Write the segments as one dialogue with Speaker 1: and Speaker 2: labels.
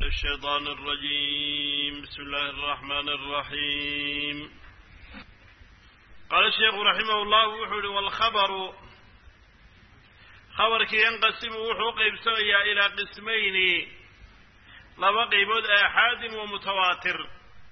Speaker 1: الشيطان الرجيم بسم الله الرحمن الرحيم قال الشيخ رحمه الله وحول والخبر خبرك ينقسم وحو قيبسويا إلى قسمين لما قيبود آحاد ومتواتر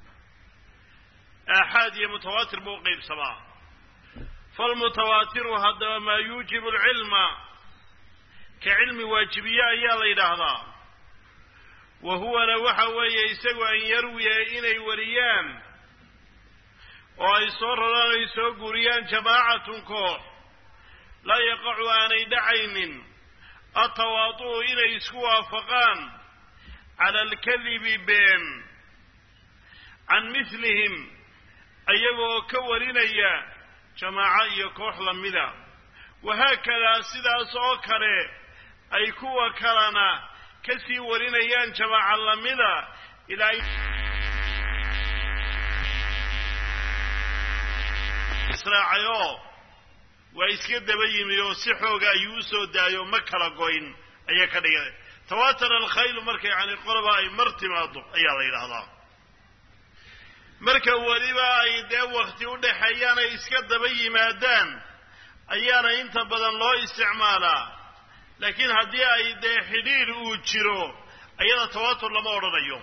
Speaker 1: آحاد متواتر بو قيب سما فالمتواتر هذا ما يوجب العلم كعلم واجبية أيا ليلة wahuwana waxa weeye isagu an yarwiya inay wariyaan oo ay soo raraan ay soo guuriyaan jamaacatun koox laa yaqacu aanay dhacaynin atawaadu'u inay isku waafaqaan cala alkadibi been can mihlihim ayagoo ka warinaya jamaaco iyo koox lamida wahaakadaa sidaas oo kale ay kuwa kalena kasii warinayaan jamaaca lamida ilaa israacayoo waa iska daba yimi oo si xooga ayuu usoo daayo ma kala goyn ayaa ka dhigay tawatara alkhaylu marka yani qoloba ay mar timaado ayaa la yidhaahdaa marka weliba ay dee wakti u dhexeeyaan ay iska daba yimaadaan ayaana inta badan loo isticmaalaa laakiin haddii ay dee xidhiir uu jiro ayada tawatur lama odhanayo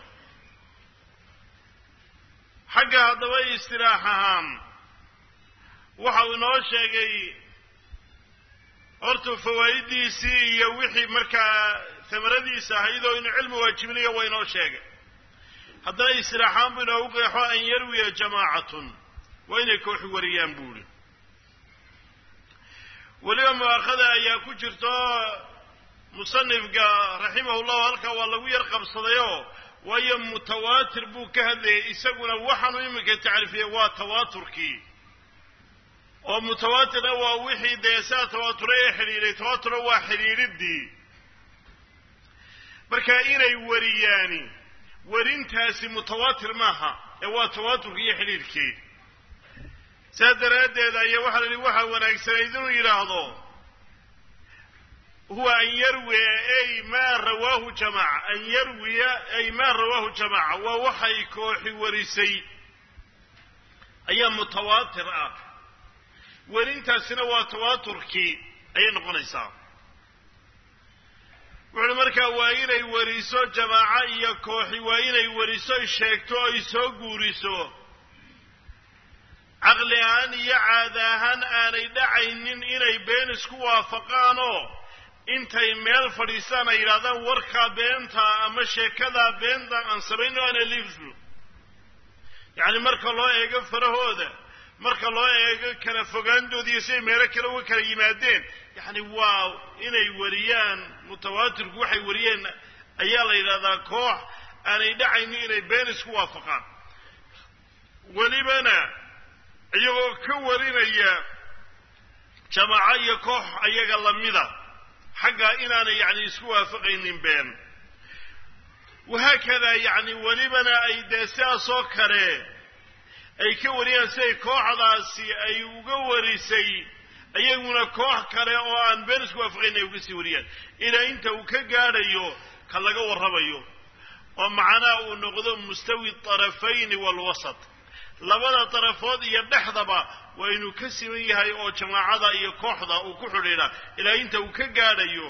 Speaker 1: xagga haddaba istiraax ahaan waxa uu inoo sheegay horta fawaa'idiisii iyo wixii markaa tamaradiisa ahayd oo inuu cilmi waajibinayo waa inoo sheegay haddana istiraaxaan buu inoogu qeexo an yarwiya jamaacatun waa inay kooxi wariyaan buuhi weliba mu'aakhada ayaa ku jirto musanifka raximahullahu halkaa waa lagu yar qabsadayoo waayo mutawaatir buu ka hadlayay isaguna waxaanu iminka tacriifiyey waa tawaaturkii oo mutawaatirna waa wixii dee saa tawaatura ee xidhiidhay tawaaturna waa xidhiidhiddii marka inay wariyaani warintaasi mutawaatir maaha ee waa tawaaturkii iyo xidhiidhkii saas daraaddeed ayaa waxaa la yihi waxaa wanaagsanayd inuu yidhaahdo huwa an yarwiya ay maa rawaahu jamaaca an yarwiya ay maa rawaahu jamaaca waa waxay kooxi warisay ayaa mutawaatir ah werintaasina waa tawaaturkii ayay noqonaysaa wuxuuhi markaa waa inay wariso jamaaco iyo kooxi waa inay wariso ay sheegto ay soo guuriso caqli ahaan iyo caada ahaan aanay dhacaynin inay been isku waafaqaanoo intay meel fadhiistaan ay yidhahdaan warkaa beenta ama sheekadaa beenta aan samayno ana liibsno yacni marka loo eego farahooda marka loo eego kala fogaantooda iyo siday meelo kale uga kala yimaadeen yacni waa inay wariyaan mutawaatirku waxay wariyeen ayaa la yidhahdaa koox aanay dhacaynin inay been isku waafaqaan welibana iyagoo ka warinaya jamaaco iyo koox ayaga lamida xaggaa inaanay yacni isku waafaqaynin been wahaakadaa yacni welibana ay dee sidaasoo kale ay ka wariyaan siday kooxdaasi ay uga warisay iyaguna koox kale oo aan been isku waafaqayn ay uga sii wariyaan ilaa inta uu ka gaadhayo ka laga warramayo oo macnaha uu noqdo mustawi tarafayni waalwasat labada darafood iyo dhexdaba waa inuu ka siman yahay oo jamaacada iyo kooxda uu ku xidhiidha ilaa inta uu ka gaadhayo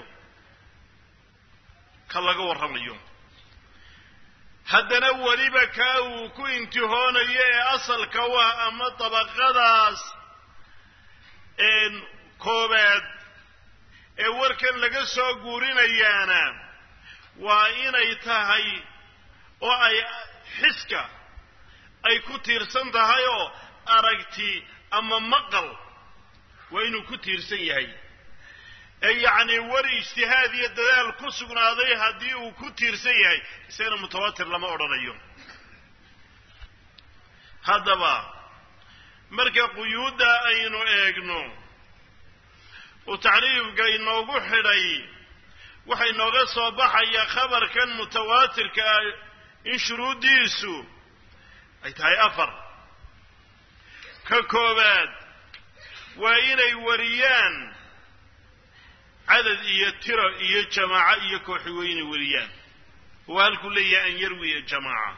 Speaker 1: ka laga warramayo haddana weliba kaa uu ku intihoonayo ee asalka u ah ama dabaqadaas koobaad ee warkan laga soo guurinayaana waa inay tahay oo ay xiska ay ku tiirsan tahay oo aragti ama maqal waa inuu ku tiirsan yahay ee yacni war ijtihaad iyo dadaal ku sugnaaday haddii uu ku tiirsan yahay isagana mutawaatir lama odhanayo haddaba marka quyuudda aynu eegno uu tacriifka inoogu xidhay waxa inooga soo baxaya khabarkan mutawaatirka ah in shuruuddiisu ay tahay afar ka koowaad waa inay wariyaan cadad iyo tiro iyo jamaaco iyo kooxi waa inay wariyaan waa halkuu leeyahay an yarwiya jamaaca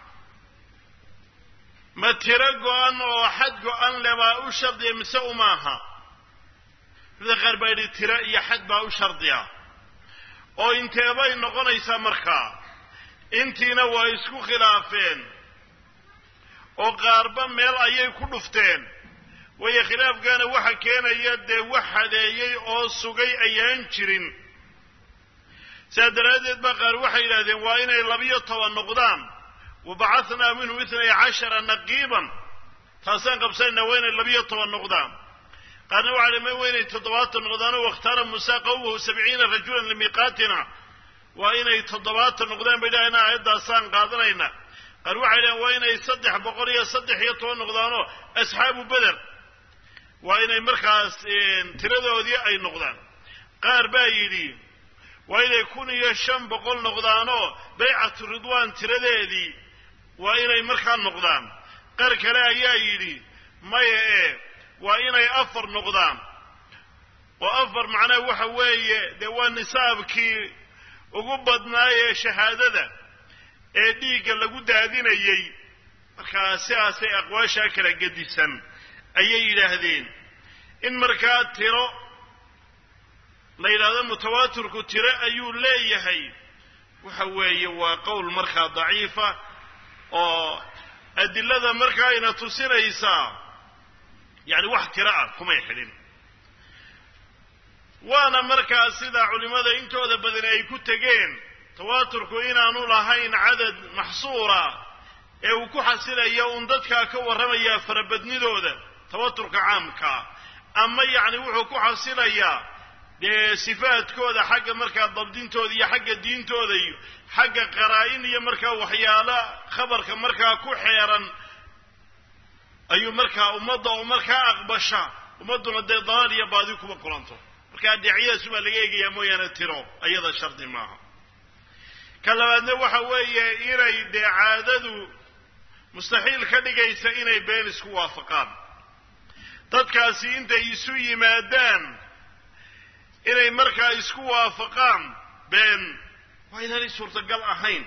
Speaker 1: ma tiro go-an oo xad go-an le baa u shardiya mise umaaha culimada qaar baa yidhi tiro iyo xad baa u shardiya oo inteebay noqonaysaa markaa intiina waa isku khilaafeen oo qaarba meel ayay ku dhufteen waayo khilaafkaana waxa keenaya dee wax hadeeyey oo sugay ayaan jirin saa daraaddeed baa qaar waxay yidhahdeen waa inay labiyo toban noqdaan wa bacahnaa minhum itnay cashara naqiiban taasaan qabsanayna waa inay labiyo toban noqdaan qaarna waxa dhi ma waa inay toddobaatan noqdaanoo wakhtaara muusa qawmahu sabciina rajulan limiiqaatina waa inay toddobaatan noqdaan bay dhahayn aayaddaasaan qaadanayna qaar waxay dhahen waa inay saddex boqol iyo saddex iyo toban noqdaanoo asxaabu beder waa inay markaas tiradoodii ay noqdaan qaar baa yidhi waa inay kun iyo shan boqol noqdaanoo baycatu ridwaan tiradeedii waa inay markaa noqdaan qaar kale ayaa yidhi maya ee waa inay afar noqdaan oo afar macnaha waxa weeye dee waa nisaabkii ugu badnaayee shahaadada ee dhiigga lagu daadinayey markaa sidaasay aqwaashaa kala gedisan ayay yidhaahdeen in markaa tiro la yidhaahdo mutawaatirku tiro ayuu leeyahay waxa weeye waa qowl markaa daciifa oo adilada markaa ayna tusinaysaa yacni wax tiro ah kumay xidhin waana markaa sida culimmada intooda badani ay ku tegeen tawaaturku inaanu lahayn cadad maxsuura ee uu ku xasilayo uun dadkaa ka warramayaa farabadnidooda tawaturka caamkaa ama yacni wuxuu ku xasilayaa dee sifaadkooda xagga markaa dabdintooda iyo xagga diintooda iyo xagga qaraa-in iyo markaa waxyaalo khabarka markaa ku xeeran ayuu markaa ummadda oo markaa aqbasha ummadduna dee dalaal iyo baadi kuma kulanto markaa dheecyadaas baa laga eegayaa mooyaane tiro ayada shardi maaha ka labaadna waxa weeye inay dee caadadu mustaxiil ka dhigaysa inay been isku waafaqaan dadkaasi intay isu yimaadaan inay markaa isku waafaqaan been waa inaanay suurtagal ahayn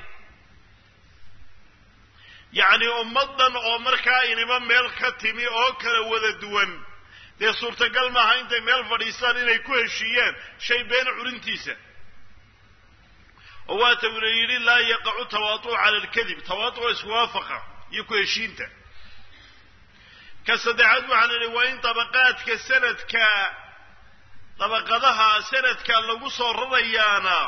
Speaker 1: yacni ummaddan oo markaa inima meel ka timi oo kala wada duwan dee suurtagal maaha intay meel fadhiistaan inay ku heshiiyaan shay been culintiisa oo waata ula yidhi laa yaqacu tawaatu'u cala alkadib tawaatu'o iskuwaafaqa iyo ku heshiinta ka saddexaad waxaa la yidhi waa in dabaqaadka sanadka dabaqadaha sanadka lagu soo rarayaana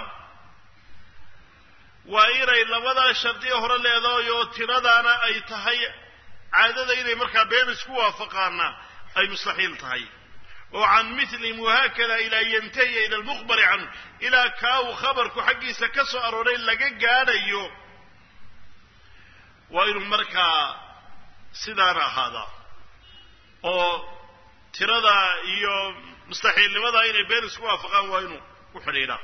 Speaker 1: waa inay labadaa shardiya hore leedahay oo tiradaana ay tahay caadada inay markaa been isku waafaqaana ay mustaxiil tahay oo can milihim wahaakada ilaa yantahiya ila almukhbari canhu ilaa kaa uu khabarku xaggiisa ka soo arooray laga gaadhayo waa inuu markaa sidaana ahaadaa oo tirada iyo mustaxiilnimada inay been isku waafaqaan waa inuu ku xidhiidhaa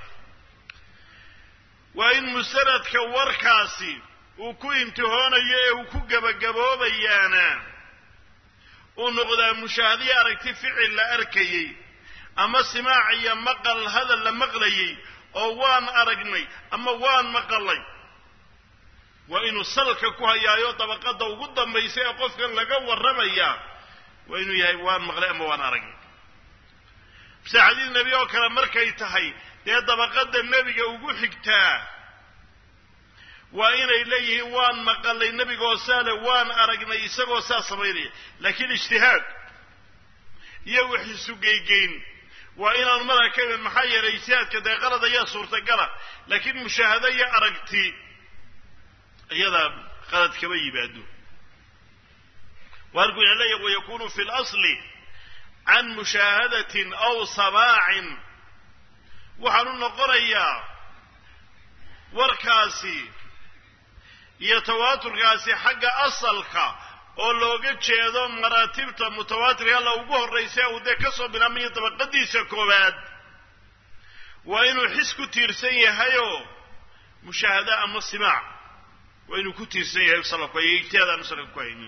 Speaker 1: waa in musanadka warkaasi uu ku imtihoonayo ee uu ku gebagaboobayaana uu noqdaa mushaahadiyo aragti ficil la arkayey ama simaac iyo maqal hadal la maqlayey oo waan aragnay ama waan maqalay waa inuu salka ku hayaayo dabaqada ugu dambaysa ee qofkan laga warramaya waa inuu yahay waan maqlay ama waan aragnay bise xadiis nebi oo kale markay tahay dee dabaqada nebiga ugu xigtaa waa inay leeyihiin waan maqalay nebigoo saale waan aragnay isagoo saa samaynaya laakiin ijtihaad iyo wax isugeygeyn waa inaanu madaxa ka iman maxaa yeelay ijtihaadka dee qalad ayaa suurtagala laakiin mushaahado iyo aragti iyadaa qalad kama yimaado waarku ina leeyahy wayakunu fi lasli can mushaahadatin aw samaacin waxaan u noqonayaa warkaasi iyo tawaaturkaasi xagga asalka oo looga jeedo maraatibta mutawaatirka alla ugu horraysa uu dee ka soo bilaamayo dabaqadiisa koowaad waa inuu xis ku tiirsan yahayoo mushaahada ama simaac waa inuu ku tiirsan yahay salafku iyo ijtihaad aanu salafka ku haynin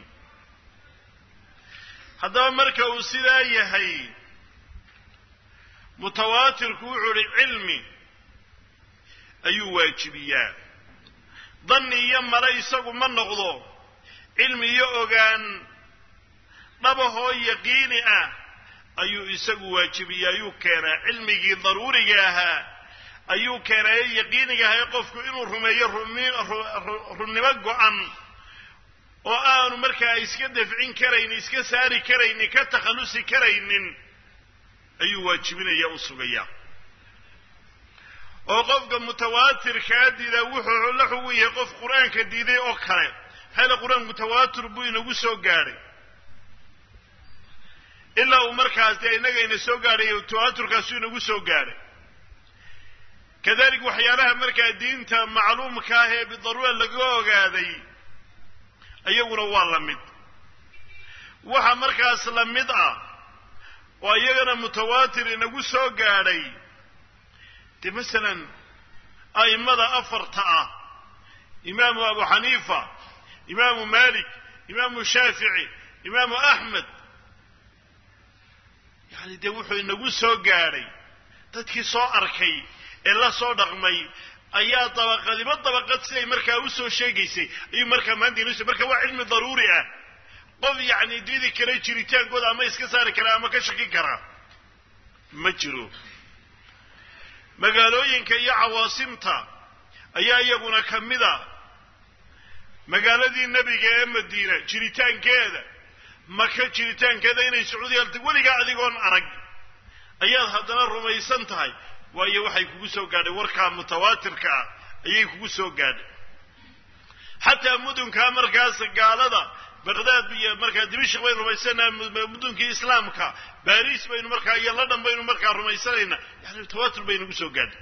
Speaker 1: haddaba marka uu sidaa yahay mutawaatirku wuxuu ihi cilmi ayuu waajibiyaa danni iyo male isagu ma noqdo cilmi iyo ogaan dhabahoo yaqiini ah ayuu isagu waajibiye ayuu keenaa cilmigii daruuriga ahaa ayuu keenaa ee yaqiiniga ahaa ee qofku inuu rumeeyo runnimo go-an oo aanu markaa iska dafcin karaynin iska saari karaynin ka takhallusi karaynin ayuu waajibinaya u sugaya oo qofka mutawaatirkaa diidaa wuxuu la xugun yahay qof qur-aanka diiday oo kale maxayla qur-aan mutawaatir buu inagu soo gaadhay ilaa uu markaas dee innagayna soo gaadhay mutawaatirkaasuu inagu soo gaadhay kadalik waxyaalaha markaa diinta macluumka ah ee bidaruura laga ogaaday iyaguna waa la mid waxa markaas la mid ah oo iyagana mutawaatir inagu soo gaadhay dee masalan a'immada afarta ah imaamu abu xaniifa imaamu malik imaamu shaafici imaamu axmed yacani dee wuxuu inagu soo gaadhay dadkii soo arkay ee la soo dhaqmay ayaa dabaqadiba dabaqad siday markaa usoo sheegaysay ayuu markaa maanta inoo marka waa cilmi daruuri ah qof yacni diidi kara jiritaankooda ama iska saari kara ama ka shaki kara ma jiro magaalooyinka iyo cawaasimta ayaa iyaguna ka mid a magaaladii nebiga ee madiina jiritaankeeda maka jiritaankeeda inay sacuudiya halta weligaa adigoon arag ayaad haddana rumaysan tahay waayo waxay kugu soo gaadhay warkaa mutawaatirka ah ayay kugu soo gaadhay xataa mudunkaa markaas gaalada baqdaad iyo markaa dimashik baynu rumaysanaha mudunkii islaamka baris baynu markaa iyo london baynu markaa rumaysanaynaa yani mutawaatir bay nagu soo gaadhay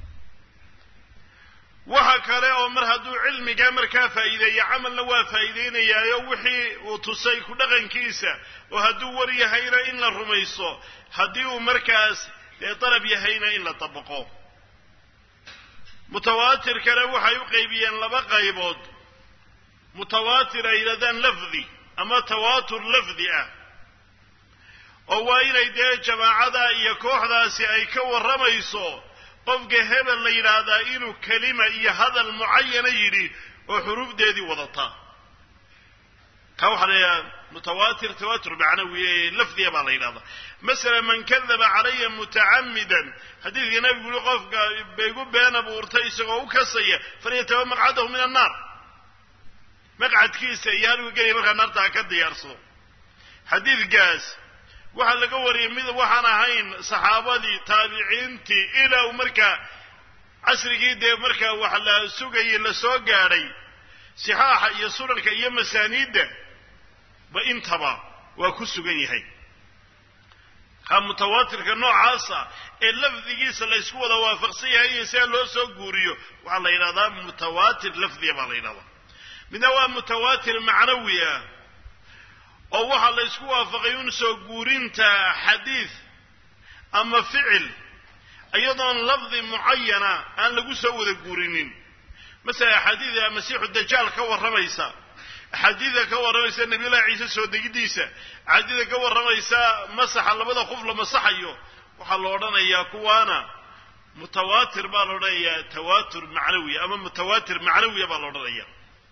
Speaker 1: waxa kale oo mar hadduu cilmigaa markaa faa'iideeya camalna waa faa'iideynayaayo wixii uu tusay ku dhaqankiisa oo hadduu war yahayna in la rumayso haddii uu markaas dee dalab yahayna in la dabaqo mutawaatirkana waxay u qaybiyeen laba qaybood mutawaatir ay yidhahdaan lafdi ama tawaatur lafdi ah oo waa inay dee jamaacada iyo kooxdaasi ay ka warramayso qofka hebel la yidhaahdaa inuu kelima iyo hadal mucayana yidhi oo xuruufdeedii wadata ka waxaa la yidhahdaa mutawaatir tawaatur macnawi lafdiya baa la yidhahdaa masala man kadaba calaya mutacamidan xadiidka nabigu yuri qofka baygu been abuurtay isagoo u kasaya falyataba maqcadahu min annaar maqcadkiisa iyo halgu gelaya markaa naarta ha ka diyaarsado xadiidkaas waxaa laga wariyay mid waxaan ahayn saxaabadii taabiciintii ilaa uu markaa casrigii dee markaa wax la sugayay la soo gaadhay sixaaxa iyo sunanka iyo masaaniidda ba intaba waa ku sugan yahay ka mutawaatirka noocaasa ee lafdigiisa la ysku wada waafaqsan yahay iyo sidaa loo soo guuriyo waxaa la yidhahdaa mutawaatir lafdiya baa la yidhahdaa midna waa mutawaatir macnawi ah oo waxaa la ysku waafaqay un soo guurinta xadiid ama ficil iyadoon lafdi mucayana aan lagu soo wada guurinin masala axaadiida masiixu dajaal ka warramaysa axaadiida ka warramaysa nabiyullahi ciise soo degidiisa axaadiida ka warramaysa masaxa labada qof la masaxayo waxaa la odhanayaa kuwaana mutawaatir baa la odhanayaa tawaatur macnawiya ama mutawaatir macnawiya baa la odhanaya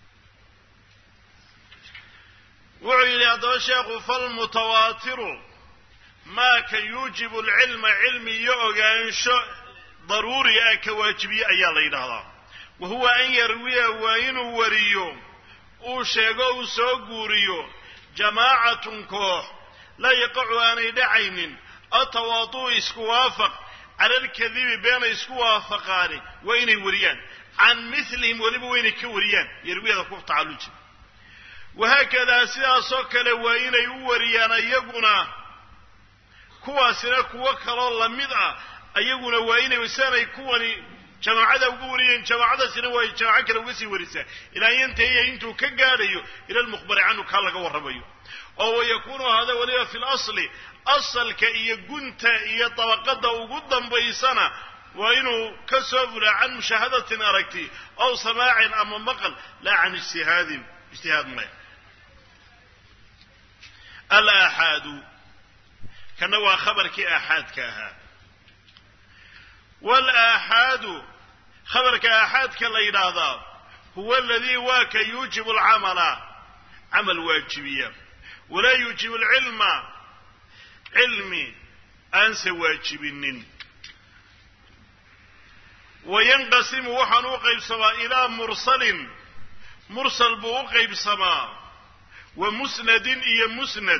Speaker 1: wuxuu yidhi haddaba sheekhu falmutawaatiru maa ka yuujibu alcilma cilmi iyo ogaansho daruuri ah ka waajibiye ayaa la yidhaahdaa wa huwa an yarwiya waa inuu wariyo uu sheego uu soo guuriyo jamaacatun koox laa yaqacu aanay dhacaynin atawaadu isku waafaq cala alkadibi beenay isku waafaqaani waa inay wariyaan can milihim weliba waa inay ka wariyaan yarwiyada ku tacalluji wahaakadaa sidaasoo kale waa inay u wariyaan iyaguna kuwaasina kuwo kaloo lamid ah iyaguna waa inay sanay kuwani jamaacada uga wariyeen jamaacadaasina waa jamaaco kale uga sii warisaa ilaa yantahiya intuu ka gaadhayo ila lmukhbari canhu kaa laga warramayo oo wayakuunu hada weliba fi lasli asalka iyo gunta iyo dabaqada ugu dambaysana waa inuu ka soo fulaa can mushaahadatin aragti aw samaacin ama maqal laa can ijtihaadin ijtihaad maya alaaxaadu kana waa khabarkii aaxaadka ahaa walaaxaadu khabarka aaxaadka la yidhaahdaa huwa aladii waa ka yuujibu alcamala camal waajibiya walaa yuujibu alcilma cilmi aanse waajibinin wayanqasimu waxaan u qaybsamaa ilaa mursalin mursal buu u qaybsamaa wa musnadin iyo musnad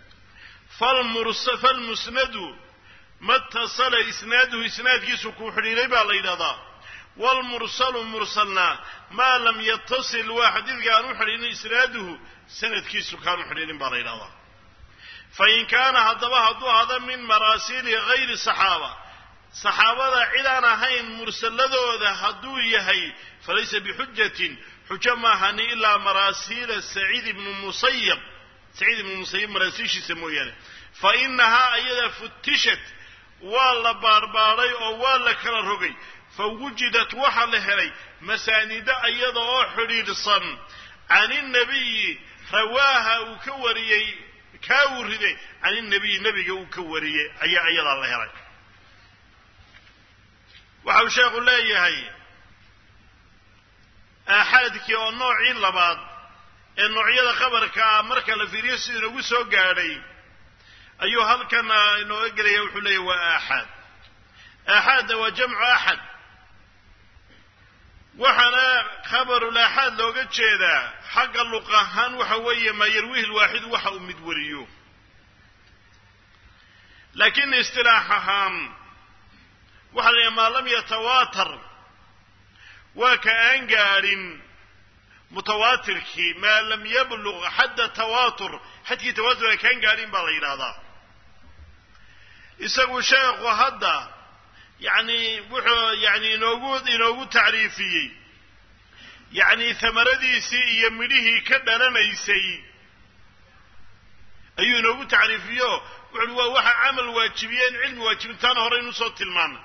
Speaker 1: falmusnadu matasala isnaaduhu isnaadkiisu kuu xidhiidhay baa la yidhahdaa waalmursalu mursalna maa lam yatasil waa xadiidka aan u xidhiidhin isnaaduhu sanadkiisu kaan u xidhiidhin baa la yidhahdaa fain kaana haddaba hadduu ahada min maraasiili hayri saxaaba saxaabada cid aan ahayn mursalladooda hadduu yahay falaysa bixujatin xujo maahani ilaa maraasiila saciid ibnu musayab saciid ibnu musayab maraasiishiisa mooyaane fa inahaa ayada futishat waa la baarbaaday oo waa la kala rogay fa wujidat waxaa la helay masaanida iyada oo xidhiidhsan can innabiyi rawaaha uu ka wariyey kaa uu riday can innabiyi nebiga uu ka wariyey ayaa iyadaa la helay waxa uu sheekhu leeyahay aaxaadkii oo noocii labaad ee noocyada khabarka ah marka la fiiriyo siduu inagu soo gaadhay ayuu halkan inooga gelaya wuxuu leeyahy waa aaxaad aaxaadna waa jamcu axad waxaana khabarul aaxaad looga jeedaa xagga luq ahaan waxa weeye maa yarwihi lwaaxidu waxa uu mid wariyo laakiin istilaax ahaan waxa la yidhaha maa lam yatawaatar waa ka aan gaadhin mutawaatirkii maa lam yabluq xadda tawaatur xadkii tawaatur ay kaan gaadhin baa la yidhaahdaa isagu sheekhu hadda yacni wuxuu yani inoogu inoogu tacriifiyey yacni hamaradiisii iyo midhihii ka dhalanaysay ayuu inoogu tacriifiyo wuxuuhi waa waxa camal waajibiyeen cilmi waajibintaana hore inuu soo tilmaamay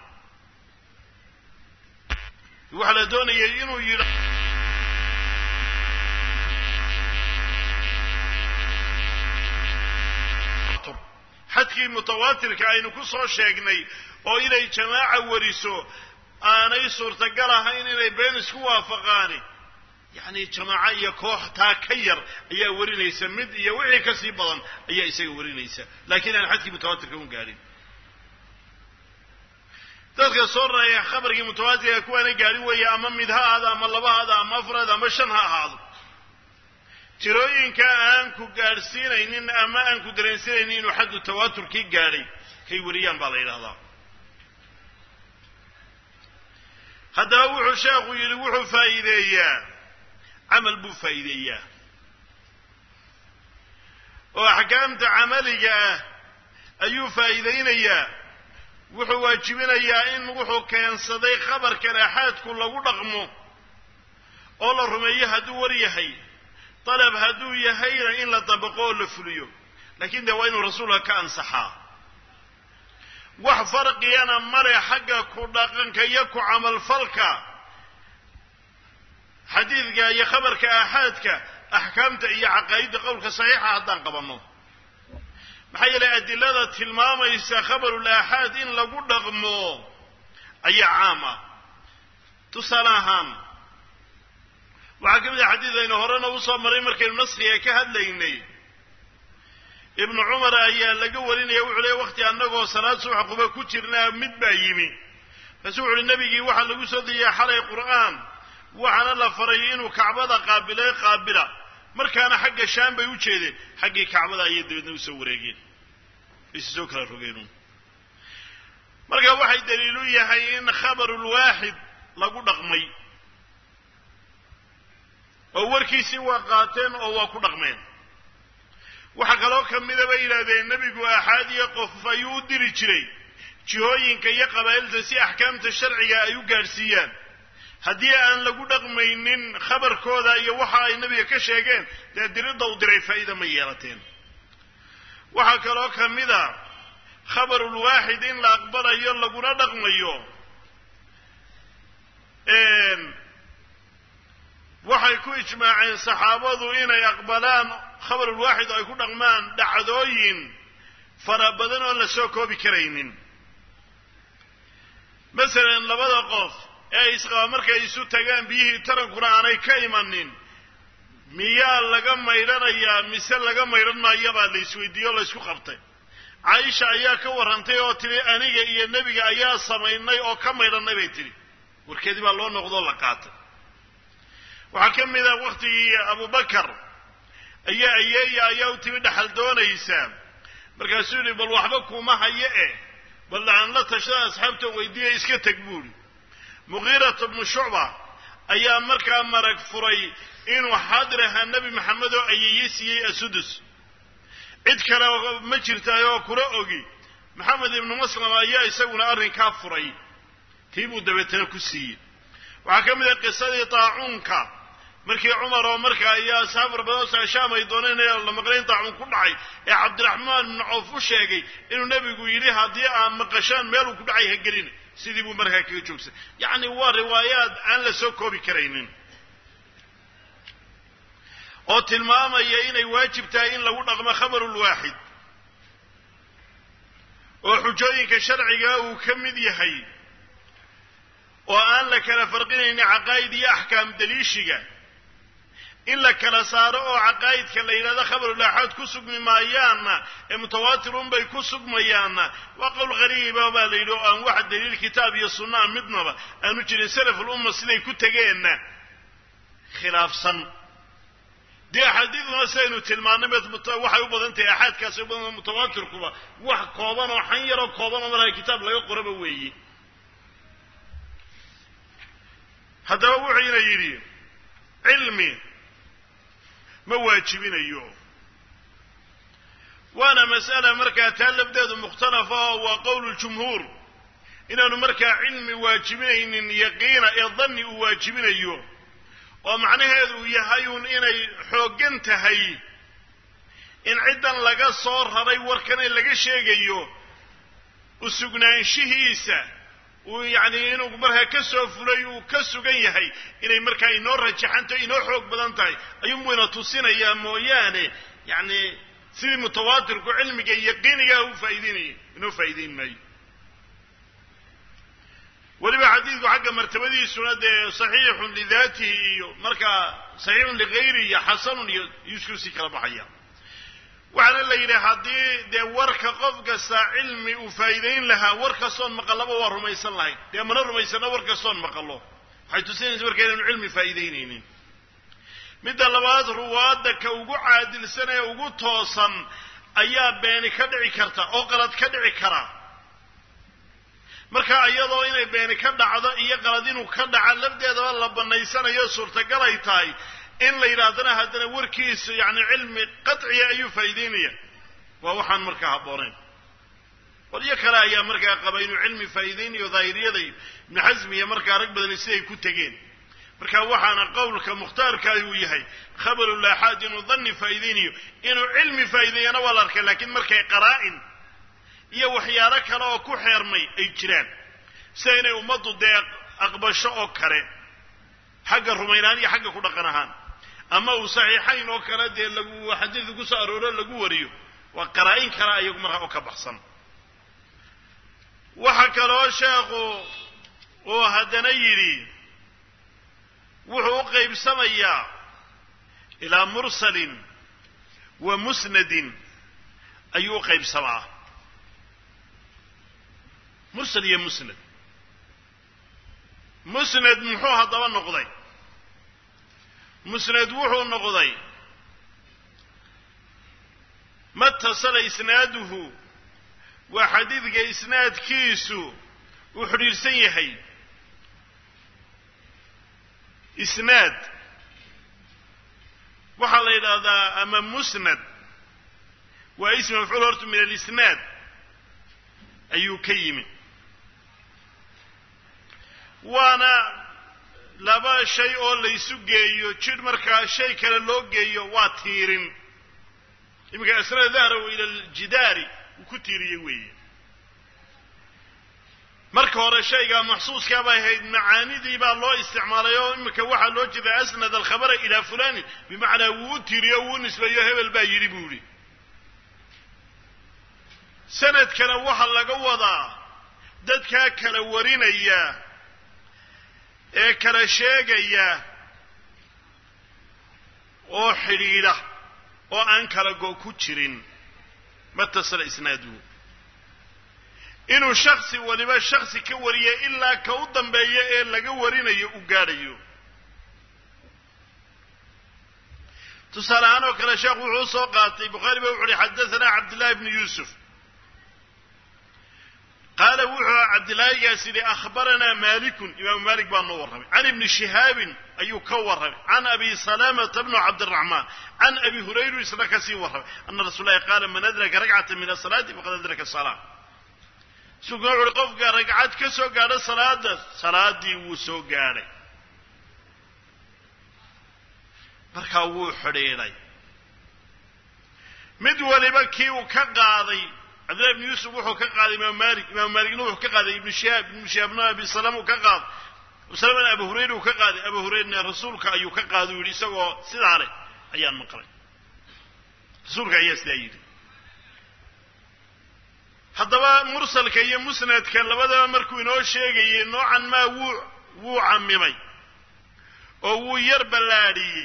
Speaker 1: waxaa la doonayay inuu yidha xadkii mutawaatirka aynu ku soo sheegnay oo inay jamaaca wariso aanay suurtagal ahayn inay been isku waafaqaani yacni jamaaco iyo koox taa ka yar ayaa warinaysa mid iyo wixii ka sii badan ayaa isaga warinaysa laakiin aan xadkii mutawaatirka un gaadhin dadka soo raaya khabarkii mutawaatirka kuwaana gaadhin weeye ama mid ha ahaado ama laba haado ama afraad ama shan ha ahaado tirooyinka aan ku gaadhsiinaynin ama aan ku dareensinaynin inuu xaddu tawaaturkii gaadhay kay wariyaan baa la yidhahdaa haddaba wuxuu sheekhu yidhi wuxuu faa'iideeyaa camal buu faa'iideeyaa oo axkaamta camaliga ah ayuu faa'iidaynayaa wuxuu waajibinayaa in wuxuu keensaday khabarkan axaadku lagu dhaqmo oo la rumeeyo hadduu war yahay dalab hadduu yahayna in la dabaqo oo la fuliyo laakiin dee waa inuu rasuulka ka ansaxaa wax farqigana male xagga ku dhaqanka iyo ku camalfalka xadiidka iyo khabarka aaxaadka axkaamta iyo caqaa'idda qowlka saxiixa haddaan qabanno maxaa yeelay adilada tilmaamaysa khabarul aaxaad in lagu dhaqmo ayaa caam ah tusaale ahaan waxaa ka mid ah xadiid aynu horena usoo maray markaynu naskiga ka hadlaynay ibnu cumar ayaa laga warinaya wuxuu leey wakti annagoo salaad subax quba ku jirnaa mid baa yimi markaasuu wuxu uhi nebigii waxaa lagu soo dejiyay xalay qur'aan waxaana la faray inuu kacbada qaabilay qaabila markaana xagga shaam bay u jeedeen xaggii kacbada ayay dabeedna usoo wareegeen ayse soo kala rogeen marka waxay daliilu yahay in khabarulwaaxid lagu dhaqmay oo warkiisii waa qaateen oo waa ku dhaqmeen waxaa kaloo ka mida bay yidhahdeen nebigu aaxaadiya qof ayuu u diri jiray jihooyinka iyo qabaa'ilta si axkaamta sharciga ay u gaadhsiiyaan haddii aan lagu dhaqmaynin khabarkooda iyo waxa ay nebiga ka sheegeen dee diridda u diray faa'iida ma yeelateen waxaa kaloo ka mida khabarulwaaxid in la aqbalayo laguna dhaqmayo waxay ku ijmaaceen saxaabadu inay aqbalaan khabarulwaaxid oo ay ku dhaqmaan dhacdooyin fara badan oon la soo koobi karaynin masalan labada qof ee isqaba markay isu tagaan biyihii tarankuna aanay ka imanin miyaa laga maydhanayaa mise laga maydhan maayabaa la isweydiiye o la ysku qabtay caaisha ayaa ka warrantay oo tidhi aniga iyo nebiga ayaa samaynay oo ka maydhannay bay tidhi warkeedii baa loo noqdoo la qaatay waxaa ka mid a wakhtigii abubakar ayaa ayeeya ayaa u timi dhaxal doonaysaa markaasuu yidhi bal waxba kuma haye eh bal dhacan la tashada asxaabtan weydiiya iska teg buuhi muqiirata bnu shucba ayaa markaa marag furay inuu xaadir ahaa nebi maxamed oo ayeeye siiyey asudus cid kale ma jirtaay oo kula ogi maxamed ibnu maslama ayaa isaguna arrinkaa furay tii buu dabeetana ku siiyey waxaa ka mid ah qisadii taacuunka markii cumar oo markaa iyo asxaab far badan oo shaam ay dooneen in la maqlayn taacuun ku dhacay ee cabdiraxmaan ibnu cawf u sheegay inuu nebigu yidhi haddii aad maqashaan meeluu ku dhacay ha gelin sidii buu markaa kaga joogsan yacni waa riwaayaad aan la soo koobi karaynin oo tilmaamaya inay waajib tahay in lagu dhaqmo khabarulwaaxid oo xujooyinka sharciga uu ka mid yahay oo aan la kala farqinaynin caqaa'id iyo axkaam daliishiga in la kala saaro oo caqaa'idka la yidhahdo khabarulaaxaad ku sugmi maayaanna ee mutawaatirun bay ku sugmayaanna waa qowl qariiba baa la yidhi oo aan wax daliil kitaab iyo sunnaa midnaba aanu jirin salafulumma siday ku tegeenna khilaafsan dee axaadiiduna sidaynu tilmaanay waxay u badan tahay axaadkaasi u badan mutawaatirkuba wax kooban oo xan yaroo kooban oo markaa kitaab laga qoraba weeye haddaba wuxuuna yidhi cilmi ma waajibinayo waana mas'ala markaa taa labdeedu mukhtalafa oo waa qowlu ljumhuur inaanu markaa cilmi waajibinaynin yaqiina ee danni uu waajibinayo oo macnaheedu uu yahay uun inay xooggan tahay in ciddan laga soo raray warkane laga sheegayo usugnaanshihiisa uu yacni inuu markaa ka soo fulay uu ka sugan yahay inay markaa inoo rajaxanto inoo xoog badan tahay ayuunbuu ina tusinayaa mooyaane yacni sidii mutawaatirku cilmiga yaqiinigaa u faa'ideynaya inoo faa'ideyn maayo weliba xadiidku xagga martabadiisuna dee saxiixun lidaatihi iyo markaa saxiixun ligayri iyo xasanun iyo isku sii kala baxaya waxaana la yidhi haddii dee warka qof kasta cilmi uu faa'iidayn lahaa war kastoon maqallaba waa rumaysan lahayn dee mana rumaysano war kastoon maqallo waxay tusinaysa marka inaynu cilmi faa'iidaynaynin midda labaad ruwaadda ka ugu caadilsan ee ugu toosan ayaa beeni ka dhici karta oo qalad ka dhici kara marka iyadoo inay beeni ka dhacdo iyo qalad inuu ka dhaca lafdeedaba la bannaysanayo suurtagal ay tahay in la yidhaahdana haddana warkiisu yacni cilmi qadciya ayuu faa'iideynaya waa waxaan markaa habboonayn qolyo kale ayaa markaa qaba inuu cilmi faa'iideynayo daahiriyada ibnu xasmi iyo markaa rag badani siday ku tegeen marka waxaana qowlka mukhtaarka uu yahay khabaru laaxaad inuu danni faa'iideynayo inuu cilmi faa'iideeyana waa la arkay laakiin markay qaraa'in iyo waxyaalo kale oo ku xeermay ay jiraan sida inay ummaddu dee aqbasho oo kale xagga rumaynaan iyo xagga ku dhaqan ahaan ama uu saxiixayn oo kale dee lagu xadiidka ku soo arooro lagu wariyo waa qaraa-in kale ayagu markaa oo ka baxsan waxa kaloo sheekhu uu haddana yidhi wuxuu u qaybsamayaa ilaa mursalin wa musnadin ayuu u qaybsamaa mursal iyo musnad musnad muxuu haddaba noqday musnad wuxuu noqday matasala isnaaduhu waa xadiidka isnaadkiisu uu xidhiidhsan yahay isnaad waxaa la yidhaahdaa ama musnad waa ismi mafcuul horta min alisnaad ayuu ka yimi waana laba shay oo laysu geeyo jidh markaa shay kale loo geeyo waa tiirin iminka asnada dahraw ila aljidaari uu ku tiiriyey weeye marka hore shaygaa maxsuuskaa bay ahayd macaanidii baa loo isticmaalay oo iminka waxaa loo jeeda asnad alkhabara ilaa fulani bimacnaa wuu u tiiriyo wuu nisbeeyo hebel baa yidhi buu yidhi sanadkana waxaa laga wadaa dadkaa kala warinaya ee kala sheegaya oo xidhiidha oo aan kala go ku jirin matasala isnaaduhu inuu shaksi waliba shaksi ka wariya ilaa ka u dambeeya ee laga warinayo u gaadhayo tusaale ahaan oo kale sheekhu wuxuu usoo qaatay bukhaari ba wuxu uhi xadathana cabdillahi bnu yuusuf qaala wuxuu cabdillaahigaas yidhi akhbaranaa malikun imaamu malik baa noo warramay can ibni shihaabin ayuu ka warramay can abi salamata bnu cabdiraxmaan can abi hurayru isna kasii warramay ana rasul lahi qaala man adraka ragcata min asalaati faqad adraka salaa sugna wuxu uhi qofka ragcad ka soo gaadho salaada salaadii wuu soo gaadhay markaa wuu xidhiidhay mid waliba kii uu ka qaaday cabdillahi ibnu yuusuf wuxuu ka qaaday imaamu malik imaamu malikna wuxuu ka qaaday ibnu shihaab ibnu shihaabna abi salama uu ka qaaday salamana abu hurayra uu ka qaaday abu hurayrana rasuulka ayuu ka qaaday u yidhi isagoo sidaa leh ayaan maqlay rasuulka ayaa sidaa yidhi haddaba mursalka iyo musnadka labadaba markuu inoo sheegayey noocan maa wuu wuu camimay oo wuu yar ballaadhiyey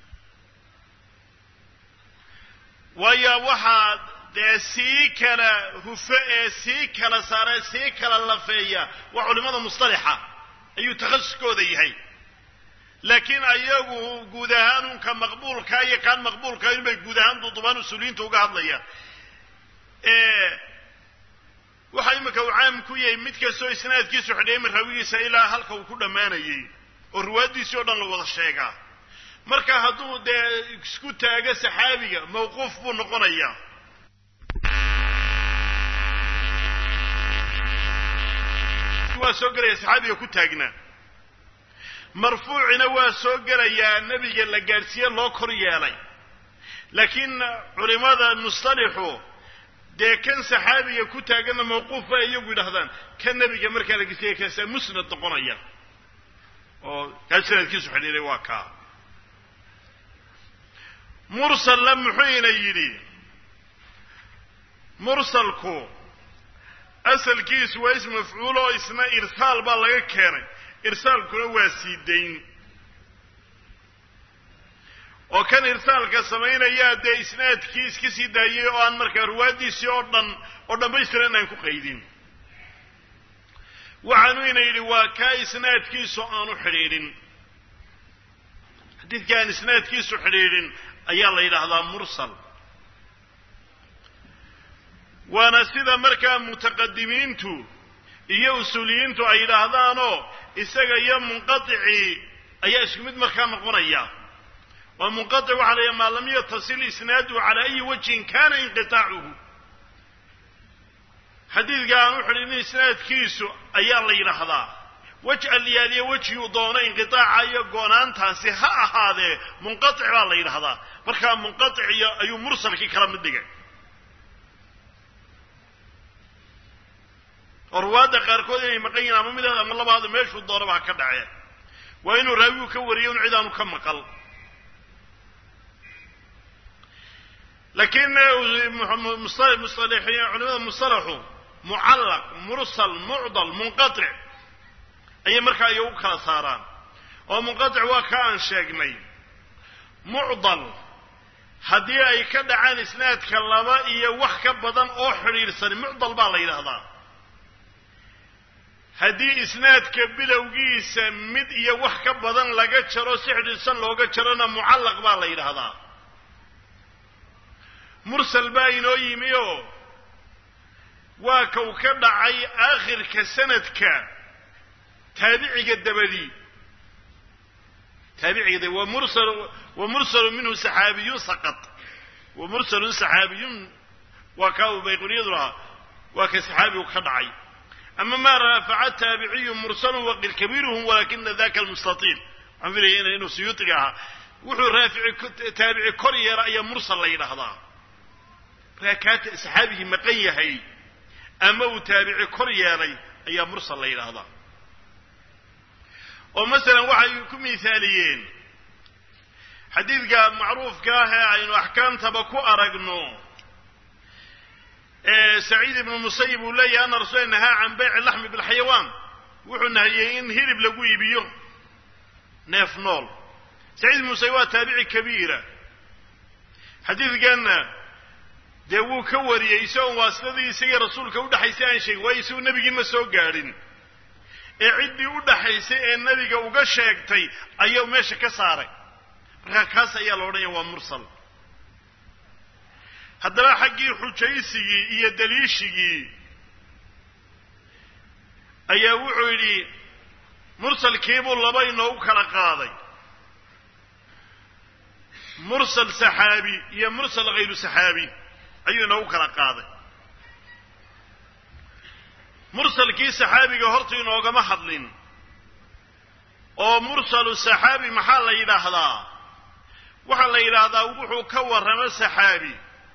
Speaker 1: waayo waxaa dee sii kala hufo ee sii kala saara sii kala lafeeya waa culimada mustalaxa ayuu takhasuskooda yahay laakiin ayagu guud ahaan unka maqbuulka iyo kaan maqbuulka inbay guud ahaan dudubaan usuuliyiinta uga hadlayaan waxa iminka uu caam ku yahay mid kastoo isnaadkiisu xidheeyma rawigiisa ilaa halka uu ku dhammaanayey oo riwaayadiisii o dhan la wada sheegaa marka hadduu dee isku taago saxaabiga mawquuf buu noqonayaa waa soo gelaya saxaabiga ku taagnaa marfuucina waa soo gelayaa nebiga la gaadhsiiye loo kor yeelay laakiin culimada mustalixu dee kan saxaabiga ku taaganna mawquuf bay iyagu yidhahdaan kan nebiga markaa la gesiya kaasaa musnad noqonaya oo kaa sanadkiisu xidhiiray waa kaa mursalla muxuuna yidhi mursalku asalkiisu waa ism mafcuul oo isna irsaal baa laga keenay irsaalkuna waa sii dayn oo kan irsaalka samaynayaa dee isnaadkii iska sii daayay oo aan markaa ruwaaddiisii oo dhan oo dhammaystiran aan ku qaydin waxaanu ina yidhi waa kaa isnaadkiisu aanu xidhiidhin xadiidka aan isnaadkiisu xidhiidhin ayaa la yidhaahdaa mursal waana sida markaa mutaqadimiintu iyo usuuliyiintu ay yidhaahdaanoo isaga iyo munqaticii ayaa isku mid markaa noqonaya waa munqatic waxa la yidhaha maa lam yatasil isnaaduhu calaa ayi wajhin kana inqitaacuhu xadiidka aan u xidhin isnaadkiisu ayaa la yidhaahdaa wej alyaaliya wejiguu doono inqitaaca iyo goonaantaasi ha ahaadee munqatic baa la yidhahdaa markaa munqatic iyo ayuu mursalkii kala mid dhigay oo ruwaadda qaarkood inay maqan yihin ama midaad ama labaada meeshuu doonaba ha ka dhacee waa inuu raawigu ka wariyo un cid aanu ka maqal laakiin culimada mustalaxu mucallaq mursal mucdal munqatic ayay markaa iyo u kala saaraan oo munqatic waa ka aan sheegnay mucdal haddii ay ka dhacaan isnaadka laba iyo wax ka badan oo xidhiidhsani mucdal baa la yidhaahdaa haddii isnaadka bilowgiisa mid iyo wax ka badan laga jaro si xidhiidhsan looga jarona mucallaq baa la yidhaahdaa mursal baa inoo yimi oo waa ka uu ka dhacay aakhirka sanadka taabiciga dabadii taabiciga wa mursal wa mursalu minhu saxaabiyun saqad wa mursalun saxaabiyun waa kaa uu bayquniyadu lahaa waa ka saxaabigu ka dhacay ama ma raafaca taabiciyu mursalun waqil kabiiruhum walakina daka almustatiil waxaan filaya inuu suyuutiga ahaa wuxuu raafici taabici kor yeera ayaa mursal la yidhaahdaa markaa kaa saxaabigii maqan yahay ama uu taabici kor yeelay ayaa mursal la yidhaahdaa oo masalan waxay ku miisaaliyeen xadiidka macruufka ah ee aynu axkaamtaba ku aragno saciid ibnu musayib uu leeyahay ana rasuula nahaa can bayci laxmi bilxayawaan wuxuu nahiyey in hilib lagu iibiyo neef nool saciid muuse waa taabici kabiira xadiidkanna dee wuu ka wariyey isagoon waasidadii isagii rasuulka udhaxaysay aan sheegin waayo isagu nebigii ma soo gaadhin ee ciddii u dhaxaysay ee nebiga uga sheegtay ayuu meesha ka saaray markaa kaas ayaa la odhanaya waa mursal haddaba xaggii xujaysigii iyo daliishigii ayaa wuxuu yidhi mursalkiibuu laba inoogu kala qaaday mursal saxaabi iyo mursal hayru saxaabi ayuu inoogu kala qaaday mursalkii saxaabiga horta inoogama hadlin oo mursalu saxaabi maxaa la yidhaahdaa waxaa la yidhaahdaa wuxuu ka warramo saxaabi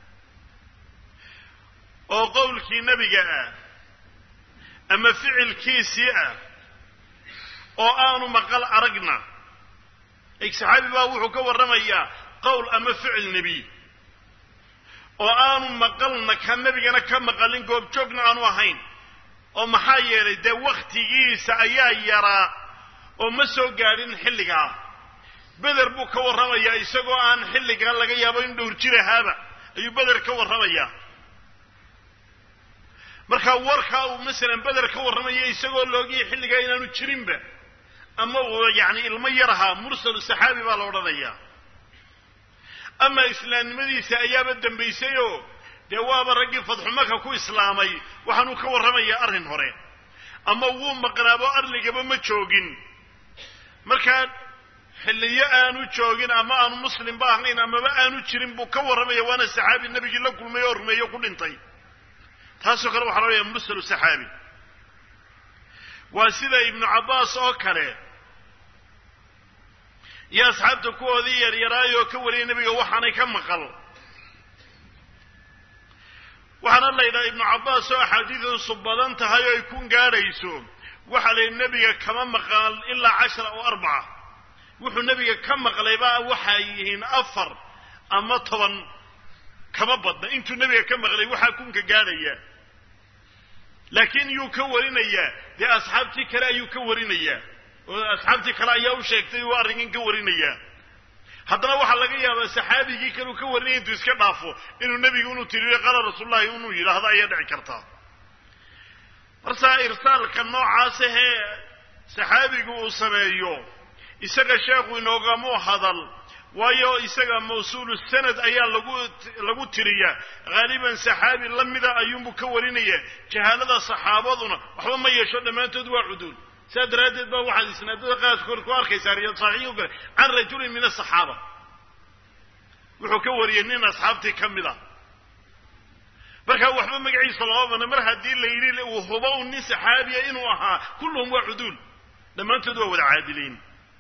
Speaker 1: oo qowlkii nebiga ah ama ficilkiisii ah oo aanu maqal aragna saxaabi baa wuxuu ka warramayaa qowl ama ficil nebiy oo aanu maqalna ka nebigana ka maqalin goobjoogna aanu ahayn oo maxaa yeelay dee wakhtigiisa ayaa yaraa oo ma soo gaadhin xilligaa beder buu ka warramayaa isagoo aan xilligaa laga yaabo in dhowr jir ahaaba ayuu beder ka warramayaa markaa warkaa uu masalan beder ka warramaya isagoo loogiyay xilligaa inaanu jirinba ama uu yacni ilmo yar ahaa mursalu saxaabi baa la odhanayaa ama islaamnimadiisa ayaaba dambaysayoo dee waaba raggii fadxumaka ku islaamay waxaanuu ka warramayaa arrin hore ama wuu maqnaabo arligaba ma joogin markaa xilliyo aanu joogin ama aanu muslimba ahayn amaba aanu jirin buu ka warramaya waana saxaabi nebigii la kulmay oo rumeeyo ku dhintay taasoo kale waxaa loodhaya mursalu saxaabi waa sida ibnu cabbaas oo kale iyo asxaabta kuwoodii yaryaraayoo ka wariyay nebiga waxaanay ka maqal waxaana la yidhaha ibnu cabbaas oo axaadiidiisu badan tahay oo ay kun gaadhayso waxaa la yidhi nebiga kama maqal ilaa cashara oo arbaca wuxuu nebiga ka maqlayba waxay yihiin afar ama toban kama badna intuu nebiga ka maqlay waxaa kunka gaadhaya laakiin yuu ka warinayaa dee asxaabtii kale ayuu ka warinayaa oo asxaabtii kale ayaa u sheegtay uu arrinkan ka warinayaa haddana waxaa laga yaabaa saxaabigii kale uu ka warinaya intuu iska dhaafo inuu nebigu inuu tiriyo qaala rasuulullahi inuu yidhaahdo ayaa dhici kartaa marsaa irsaalka noocaasahee saxaabigu uu sameeyo isaga sheekhu inoogamu hadal waayo isaga mawsuulu sanad ayaa lagu lagu tiriyaa haaliban saxaabi la mida ayuunbuu ka warinaya jahaalada saxaabaduna waxba ma yeesho dhammaantood waa cuduul saa daraaddeed baa waxaad isnaadada qaadkood ku arkaysaa riyaad saxiixi kale can rajulin min asaxaaba wuxuu ka wariyey nin asxaabtii ka mid a markaa waxba magaciisa lama bana mar haddii la yidhi uu hubo u nin saxaabiya inuu ahaa kulluhum waa cuduul dhammaantood waa wada caadiliin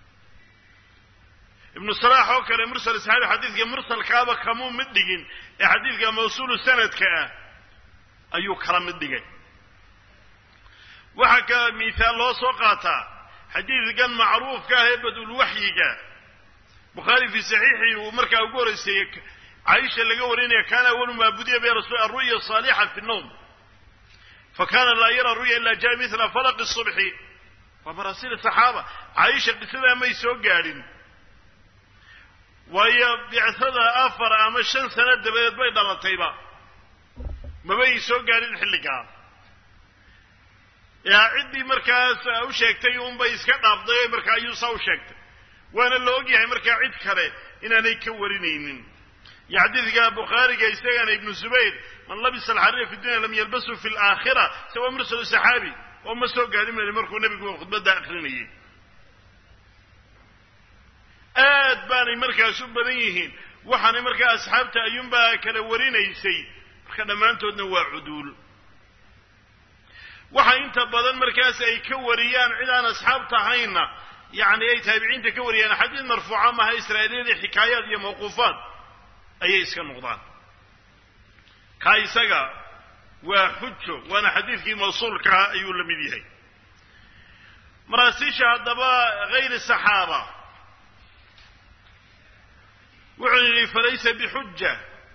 Speaker 1: ibnu salaax oo kale mursal saxaabi xadiidka mursalkaaba kamuu mid dhigin ee xadiidka mawsuulu sanadka ah ayuu kala mid dhigay waxaa ka mihaal loo soo qaataa xadiidkan macruufka ah ee badulwaxyiga bukhaari fii saxiixii uu markaa ugu horreyseeyey caaisha laga warinaya kaana awalu maa budiya bi rasul aru'ya saalixa fi nowm fakana laa yara ru'ya ila jaa mila falaqi subxi waa maraasiil saxaaba caaisha qisadaa may soo gaadhin waayo bicada afar ama shan sano dabadeed bay dhalatayba mabay soo gaadhin xilligaa yaa ciddii markaas u sheegtay unbay iska dhaafday markaa ayuu saa u sheegtay waana la ogyahay markaa cid kale inaanay ka warinaynin iyo xadiidka bukhaariga isagana ibnu zubayr man labisa alxariira fi dunya lam yalbasu fi laakhira isawa mursalu saxaabi oo ma soo gaadhin mali markuu nebigu khudbadda akrinayay aad baanay markaas u badan yihiin waxaanay markaa asxaabta ayuunbaa kala warinaysay marka dhammaantoodna waa cuduul waxa inta badan markaas ay ka wariyaan cid aan asxaabta ahaynna yacni ay taabiciinta ka wariyaan xadiid marfuuca maaha israa'iiliyadii xikaayaad iyo mawquufaad ayay iska noqdaan kaa isaga waa xujo waana xadiidkii mawsuulkaa ayuu la mid yahay maraasiisha haddaba hayri saxaaba wuxuu yidhi falaysa bixuja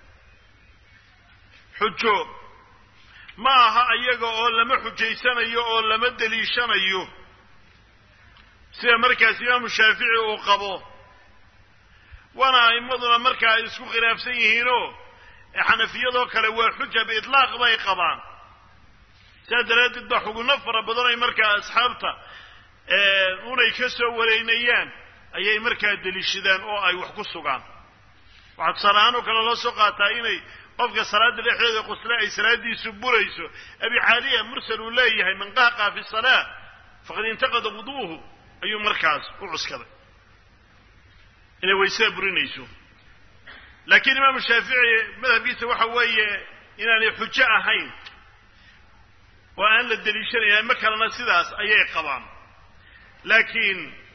Speaker 1: xujo ma aha ayaga oo lama xujaysanayo oo lama deliishanayo sida markaas imaamu shaafici uu qabo waana a'immaduna markaa ay isku khilaafsan yihiinoo xanafiyadoo kale waa xuja biitlaaq bay qabaan sidaa daraaddeed baa xugunno fara badan ay markaa asxaabta unay ka soo wareynayaan ayay markaa deliishadaan oo ay wax ku sugaan waxaa tusaale ahaan oo kale loo soo qaataa inay qofka salaada dhexdeeda qusle ay salaadiisu burayso abi xaaliya mursal uu leeyahay man qahqaa fi salaa faqad intaqada wuduuhu ayuu markaas u cuskaday inay waysada burinayso laakiin imaamu shaafici madhabkiisa waxa weeye inaanay xujo ahayn oo aan la deliishanayn ama kalena sidaas ayay qabaan laakiin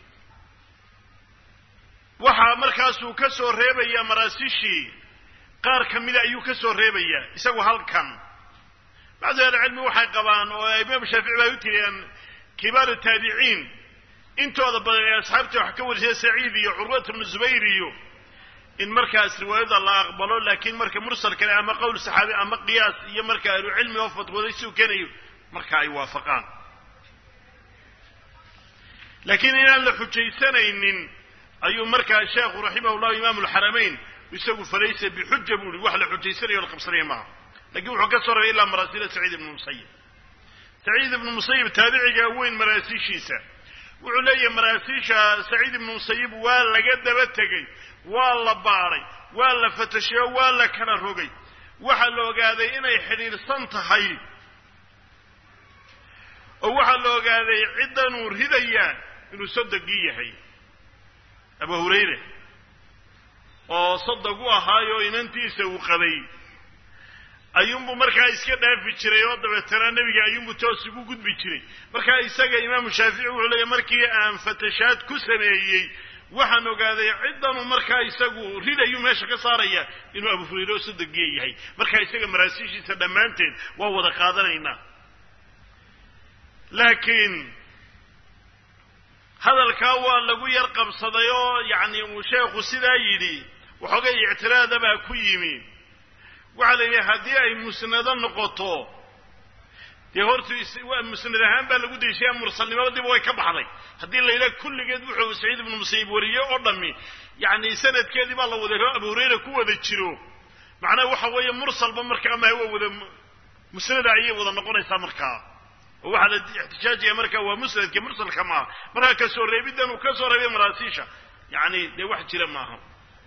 Speaker 1: waxaa markaasuu ka soo reebayaa maraasishii qaar ka mida ayuu ka soo reebayaa isagu halkan bacdu ahlicilmi waxay qabaan oo imaamu shaafici bay u tiriyaan kibaaru taabiciin intooda badan ee asxaabtii wax ka warisay saciid iyo curwat bnu zubayr iyo in markaas riwaayada la aqbalo laakiin marka mursal kale ama qowl saxaabi ama qiyaas iyo marka ahlucilmi oo fatwooday siduu kenayo marka ay waafaqaan laakiin inaan la xujaysanaynin ayuu markaa sheekhu raximah llahu imaamu alxaramayn isagu falaysa bixuja buu ihi wax la xujaysanayo o la qabsanaya maaha lakiin wuxuu ka soo rabay ilaa maraasila saciid ibnu musayib saciid ibnu musayib taabiciga weyn maraasiishiisa wuxuu leeyahay maraasiisha saciid ibnu musayib waa laga daba tegey waa la baadhay waa la fatasheyo waa la kala rogay waxaa la ogaaday inay xidhiidhsan tahay oo waxaa la ogaaday ciddanuu ridayaa inuu sodogii yahay abu hurayre oo sodog u ahaayo inantiisa uu qabay ayuunbuu markaa iska dhaafi jiray oo dabeetana nebiga ayuunbuu toos ugu gudbi jiray markaa isaga imaamu shaafici wuxuu leeyahy markii aan fatashaad ku sameeyey waxaan ogaaday ciddanuu markaa isagu ridayuu meesha ka saaraya inuu abu hurayre oo sodogiya yahay markaa isaga maraasiishiisa dhammaanteed waa wada qaadanaynaa laakiin hadalkaa waa lagu yar qabsaday oo yacni uu sheekhu sidaa yidhi waxoogay ictiraada baa ku yimi waxaa la yidhi haddii ay musnado noqoto dee hortu musnad ahaan baa lagu dayshaya mursalnimadiiba way ka baxday haddii la yidhaha kulligeed wuxuu saciid ibnu musayib wariyey oo dhammi yacni sanadkeedii baa la wada abu hurayra ku wada jiro macnaha waxa weeye mursalba markaa maha waa wada musnada ayay wada noqonaysaa markaa oo waxaa la ixtijaajaya marka waa musnadka mursalka maaha markaa kasoo reebiddan uu ka soo reebay maraasiisha yacni dee wax jira maaha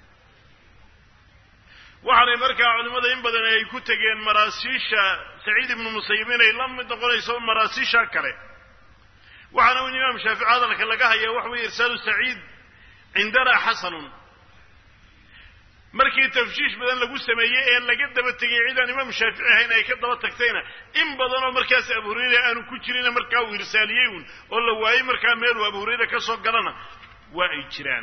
Speaker 1: waxaanay markaa culimmada in badan ay ku tegeen maraasiisha saciid ibnu musayib inay la mid noqonayso maraasiisha kale waxaana in imaam shaafici hadalka laga haya waxa weye irsaalu saciid cindana xasanun markii tafshiish badan lagu sameeyey ee laga daba tegay cidaan imaam shaafici ahayn ay ka daba tagtayna in badanoo markaas abu hurayre aanu ku jirina markaa uu irsaaliyey uun oo la waayey markaa meeluu abu hurayre ka soo galana waa ay jiraan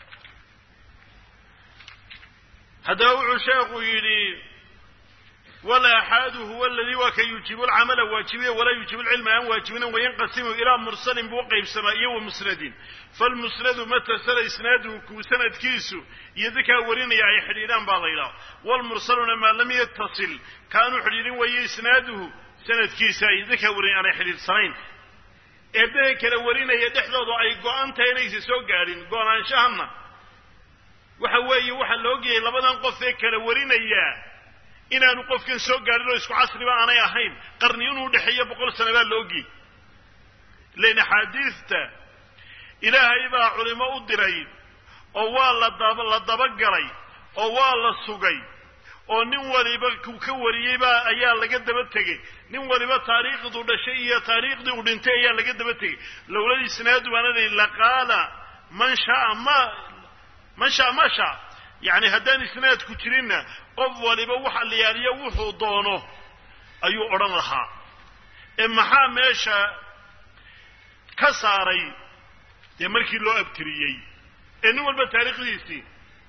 Speaker 1: haddaba wuxuu sheekhu yidhi walaaxaadu huwa aladii waa ka yuujibu lcamala waajibiya walaa yuujibu lcilma aan waajibinin wayanqasimu ilaa mursalin buu qaybsamaa iyo wa musnadin falmusnadu matasala isnaaduhu kuu sanadkiisu iyo dadkaa warinaya ay xidhiidhaan baa la yidhaha wlmursaluna maa lam yatasil kaanu xidhiidhin weeye isnaaduhu sanadkiisa ay dadkaa warin aanay xidhiidhsanayn eeddaha kala warinaya dhexdooda ay go-an tahay inaysa soo gaadhin go-naanshahanna waxa weeye waxaa la ogyahay labadan qof ee kala warinayaa inaanu qofkan soo gaadhin oo isku casriba aanay ahayn qarni inuu dhexeeyo boqol sana baa la ogyay ilan axaadiista ilaahay baa culimo u diray oo waa la la dabagalay oo waa la sugay oo nin waliba ku ka wariyey baa ayaa laga daba tegey nin waliba taariikhduu dhashay iyo taariikhdii uu dhintay ayaa laga daba tegey lowlad isnaadu baana lii laqaala man shaa ma man shaa ma shaa yacni haddaan isnaadku jirinna qof waliba waxa la yaaliyo wuxuu doono ayuu odhan lahaa ee maxaa meesha ka saaray dee markii loo abtiriyey ee nin walba taariikhdiisii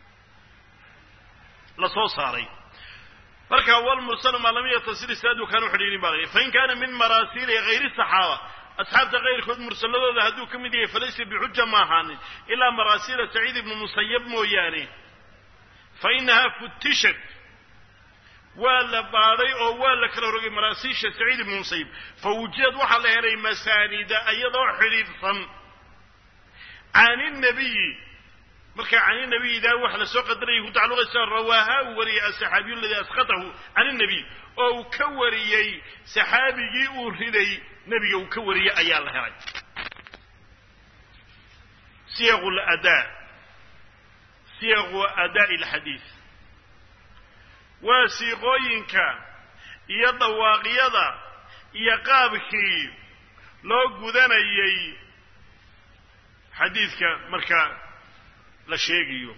Speaker 1: la soo saaray marka walmursalu maa lam yatasil isnaadu kaanu xidhiidhin baa la fain kaana min maraasiili hayri saxaaba asxaabta kayrkood mursaladooda hadduu ka mid yahay falaysa bixuja ma ahaanin ilaa maraasiila saciid ibnu musayab mooyaane fa inahaa futishat waa la baadhay oo waa la kala rogay maraasiisha saciid ibnu musayib fa wujidad waxaa la helay masaanida iyadoo xidhiidhsan can inabiyi marka can inabiyidaa waxa la soo qadarayay ku tacalluqaysa rawaaha uu wariyey asaxaabiyu aladii asqatahu can inabiy oo uu ka wariyey saxaabigii uu riday nebiga uu ka wariyey ayaa la helay siyaqu ladaa siyaqu adaa'i alxadiid waa siiqooyinka iyo dhawaaqyada iyo qaabkii loo gudanayay xadiidka marka la sheegayo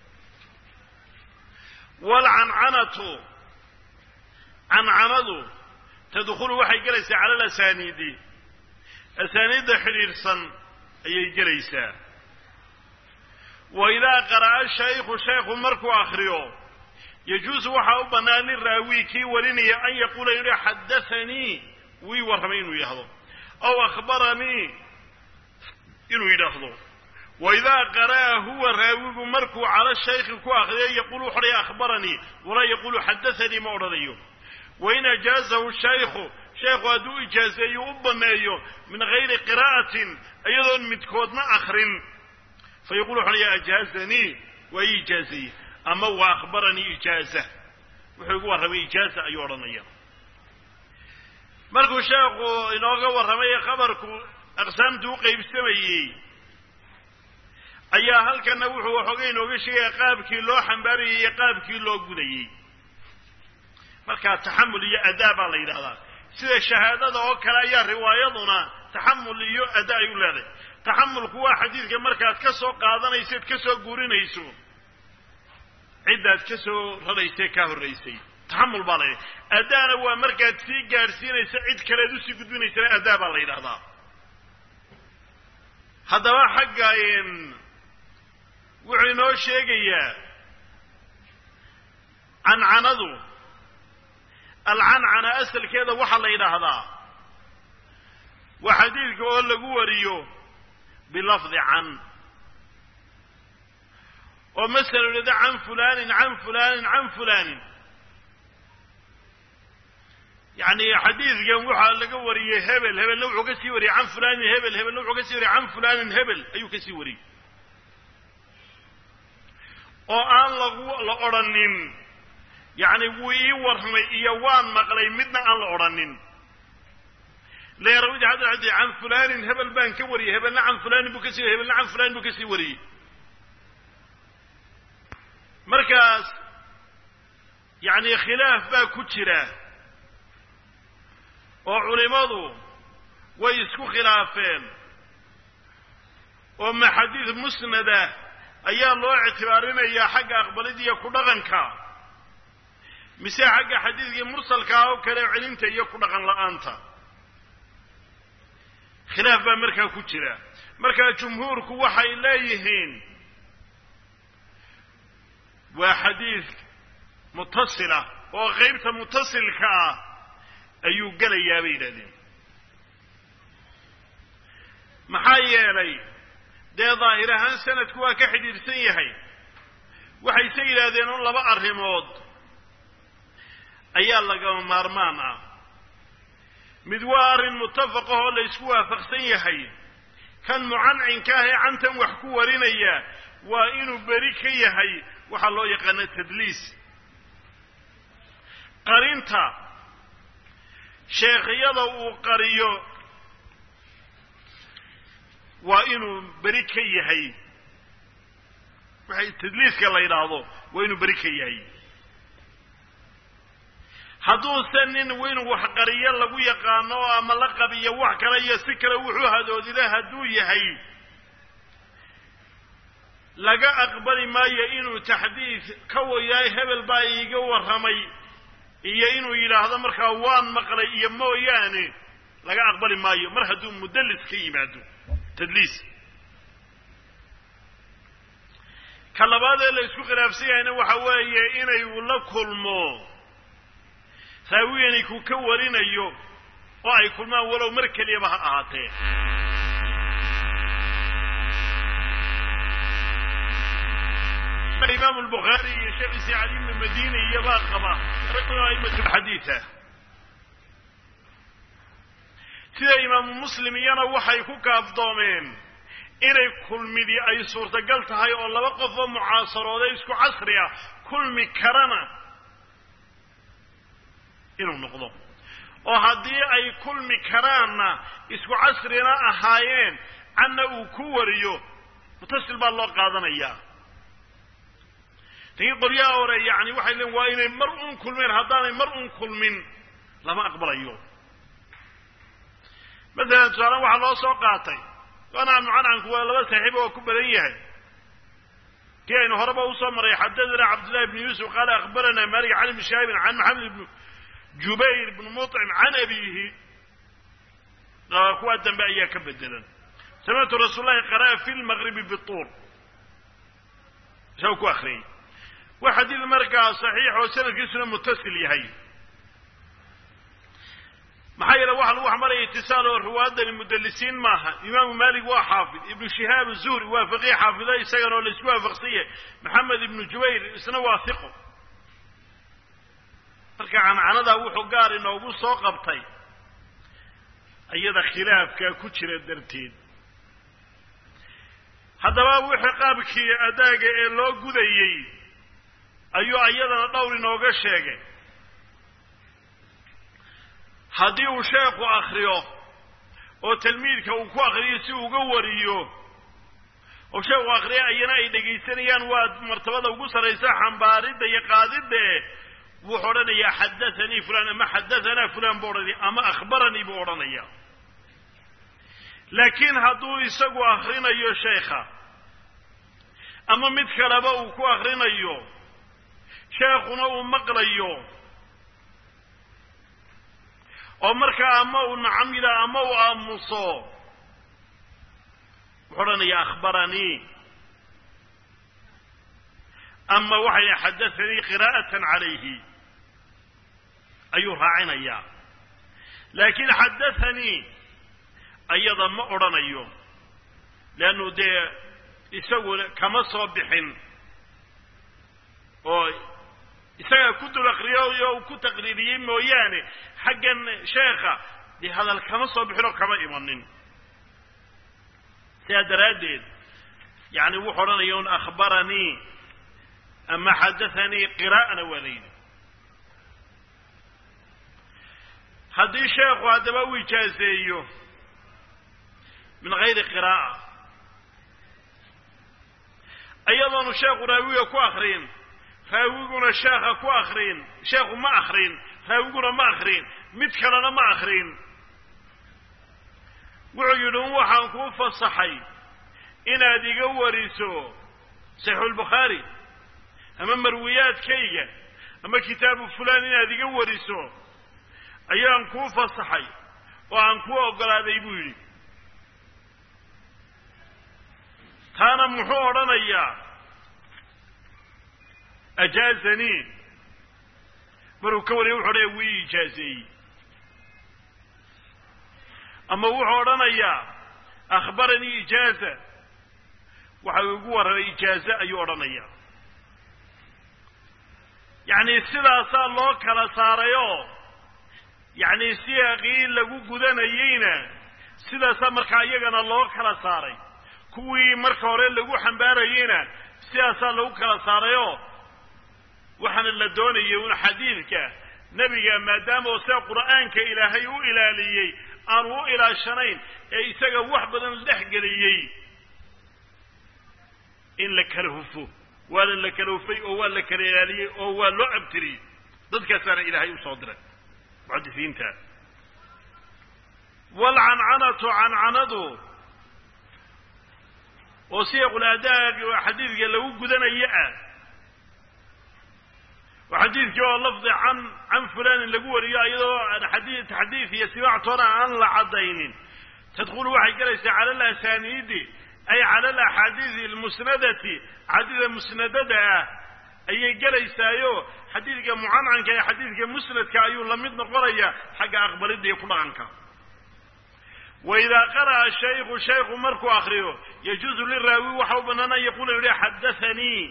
Speaker 1: waalcancanatu cancanadu tadkhulu waxay gelaysaa cala alasaniidi asaaniidda xidhiidhsan ayay gelaysaa wa idaa qara'a shaykhu shaykhu markuu akriyo yajuusu waxaa u bannaan liraawi kii warinaya an yaquula inuu xadaanii wii warramay inuu yidhahdo aw akhbaranii inuu yidhaahdo wa idaa qara'a huwa raawigu markuu cala shaykhi ku akriyo yaquulu wuxu odhaya akhbaranii walaa yaquulu xadaanii ma odhanayo wain ajaazahu shaykhu shaykhu hadduu ijaazeeyo u banneeyo min gayri qiraa'atin iyadoon midkoodna akrin fa yaqulu wuxu odhaya ajaazanii waa ii ijaazeeye ama wa akhbaranii ijaaza wuxuu igu warramay ijaaza ayuu odhanaya markuu sheekhu inooga warramay khabarku aqsaamtu u qaybsamayey ayaa halkana wuxuu waxooga inooga sheegaya qaabkii loo xambaarayay iyo qaabkii loo gudayey markaa taxamul iyo adaa baa la yidhahdaa sida shahaadada oo kale ayaa riwaayaduna taxamul iyo adaa ay u leedahay taxamulku waa xadiidka markaad ka soo qaadanaysaed ka soo guurinayso ciddaad ka soo raraysay kaa horraysay taxamul baa la yidhahda adaana waa markaad sii gaadhsiinaysa cid kaleed usii gudbinaysana adaa baa la yidhahdaa haddaba xagga wuxuu inoo sheegayaa cancanadu alcancana asalkeeda waxaa la yidhaahdaa waa xadiidka oo lagu wariyo bilafdi can oo masala idhahda can fulanin can fulanin can fulanin yacni xadiidkan waxaa laga wariyey hebel hebelna wuxuu ka sii wariyey can fulanin hebel hebelna wuxuu ka sii wariyey can fulanin hebel ayuu ka sii wariyey oo aan lagu la odrhanin yacni wuu ii warramay iyo waan maqlay midna aan la odrhanin leerawid hadda haddi can fulanin hebel baan ka wariyey hebelna can fulanin buu ka sii hebelna can fulanin buu ka sii wariyey markaas yacni khilaaf baa ku jira oo culimmadu way isku khilaafeen oo maxadiid musnada ayaa loo ictibaarinayaa xagga aqbalida iyo ku dhaqanka mise xagga xadiidkii mursalkaa oo kale celinta iyo ku dhaqan la-aanta khilaaf baa markaa ku jira markaa jumhuurku waxay leeyihiin waa xadiid mutasila oo qeybta mutasilka ah ayuu gelayaa bay yidhahdeen maxaa yeelay dee daahir ahaan sanadku waa ka xidhiidhsan yahay waxayse yidhaahdeen un laba arrimood ayaa lagama maarmaan ah mid waa arrin mutafaqah oo la ysku waafaqsan yahay kan mucancinka ah ee cantan wax ku warinaya waa inuu beri ka yahay waxaa loo yaqaana tadliis qarinta sheekhyada uu qariyo waa inuu beri ka yahay waxay tadliiska la yidhaahdo waa inuu beri ka yahay hadduuse nin inuu wax qariyo lagu yaqaano ama la qabiyo wax kale iyo si kale wuxuu hadoodila hadduu yahay laga aqbali maayo inuu taxdiid ka wayahay hebel baa iiga warramay iyo inuu yidhaahdo markaa waan maqlay iyo mooyaane laga aqbali maayo mar hadduu mudallis ka yimaado tadliis ka labaad ee la isku khilaafsan yahayna waxa weeye inay la kulmo raawigani ku ka warinayo oo ay kulmaan walow mar keliyaba ha ahaatee imaam albukhaari iyo sheekhiisi cali ibnu madini iyo baa qaba raguna aimatu xadiida sida imaamu muslim iyana waxay ku kaafdoomeen inay kulmidi ay suurtagal tahay oo laba qof oo mucaasarooday isku casri ah kulmi karana inuu noqdo oo haddii ay kulmi karaanna isku casrina ahaayeen canna uu ku wariyo mutasil baa loo qaadanayaa lakiin qoryaha hore yani waxay leein waa inay mar un kulmeen haddaanay mar un kulmin lama aqbalayo masalan tusaalen waxaa loo soo qaatay ancan mucancanku waa laba saaxiibo oo ku badan yahay kii aynu horeba usoo maray xadadana cabdillahi bni yuusuf qaala akhbarana malik can ibni shahaabin can maxamed ibni jubayr ibni muطcim can abiihi kuwaa dambe ayaa ka bedelan samictu rasuul lahi qara'a fi lmaqribi bituur isaga ku akriyay waa xadiid markaa saxiix oo sanadkiisuna mutasil yahay maxaa yeele waxa lagu xamaraya itisaal oo riwaayadani mudalisiin maaha imaamu malik waa xaafid ibnu shihaab zuhri waa faqiih xaafido isagana oo laisku waafaqsanya maxamed ibnu jubayr isna waa hiqo marka cancanadaa wuxuu gaar inoogu soo qabtay iyada khilaafkaa ku jira darteed haddaba wixii qaabkii adaaga ee loo gudayey ayuu iyadana dhowr inooga sheegay haddii uu sheekhu akriyo oo talmiidka uu ku akriyo si uga wariyo oo sheekhu akriya ayana ay dhegaysanayaan waa martabada ugu sarraysa xambaaridda iyo qaadidda wuxuu odhanayaa xadathanii fulan ama xadahanaa fulan buu odhanaya ama akhbaranii buu odhanaya laakiin hadduu isagu akrinayo sheekha ama mid kaleba uu ku akrinayo sheekhuna uu maqlayo oo markaa ama uu nacam yidhaha ama uu aamuso wuxuu odhanaya akhbaranii ama waxay xadathanii qiraa'atan calayhi ayuu raacinayaa laakiin xadathanii ayada ma odhanayo leannu dee isaguna kama soo bixin oo isagaa ku dul akriyo oo uu ku taqriiriyey mooyaane xaggan sheekha dee hadal kama soo bixin oo kama imanin sidaa daraaddeed yani wuxuu odhanaya un akhbaranii ama xadathanii qiraa'ana waa layidhi haddii sheekhu haddaba u ijaazeeyo min gayri qiraa'a iyadoonu sheekhu raawiga ku akrin raawiguna sheekha ku akrin sheekhu ma akrin raawiguna ma akrin mid kalena ma akrin wuxuu yidhi un waxaan kuu fasaxay inaad iga wariso saxiixulbukhaari ama marwiyaadkayga ama kitaabu fulaan inaad iga wariso ayaan kuu fasaxay oo aan kuu oggolaaday buu yidhi taana muxuu odhanayaa ajaazanii maruu ka wariya wuxu odhanaya wii ijaazeeyey ama wuxuu odhanayaa akhbaranii ijaaza waxa uu igu warramay ijaaze ayuu odhanayaa yacni sidaasaa loo kala saarayoo yacni siyaaqii lagu gudanayeyna sidaasaa markaa iyagana loo kala saaray kuwii marka hore lagu xambaarayeyna sidaasaa lagu kala saarayoo waxaana la doonayay un xadiidka nebiga maadaama oo sida qur'aanka ilaahay u ilaaliyey aanu u ilaashanayn ee isaga wax badan dhex geliyey in la kala hufo waana la kala hufay oo waa la kala ilaaliyey oo waa loo abtiriyey dadkaasaana ilaahay usoo diray muxadisiinta waalcancanatu cancanadu oo siyaqul aadaag xadiidka lagu gudanayo ah oo xadiidkii oo lafdi can can fulanin lagu wariyo iyadoo xadii taxdiid iyo sibaactoona aan la caddaynin tadkhulu waxay gelaysaa cala alasaniidi ay cala alaxaadiidi almusnadati axaadiida musnadada ah ayay gelaysaayo xadiidka mucancanka ee xadiidka musnadka ayuu la mid noqonaya xagga aqbalidda iyo ku dhaqanka waidaa qara'a shaykhu shaykhu markuu akriyo yajuuzu liraawi waxa u bannaan an yaquula yihi xadathanii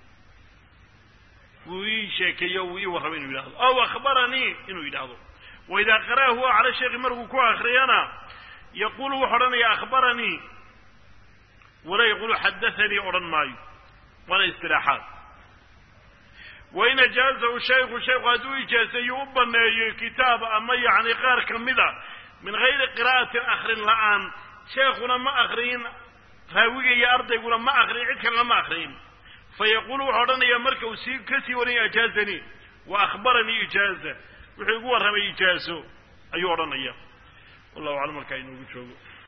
Speaker 1: wuu ii sheekeeyo wuu ii warramay inuu yidhahdo aw akhbaranii inuu yidhaahdo waidaa qara'a huwa cala shaykhi markuu ku akriyana yaquulu wuxu odhanaya akhbaranii walaa yaqulu xadaanii odhan maayo waana istiraaxaad wain ajaazahu shaykhu shaykhu hadduu ijaaseeyo u baneeyo kitaab ama yacni qaar ka mid a min gayri qiraa'atin akrin la'aan sheekhuna ma akriyin raawiga iyo ardayguna ma akriyin cid kalena ma akriyin fayaquulu wuxuu odhanayaa marka uu sii ka sii warinaya ajaazanii wa akhbaranii ijaaza wuxuu igu warramay ijaazo ayuu odhanaya wallahu aclam markaa inoogu joogo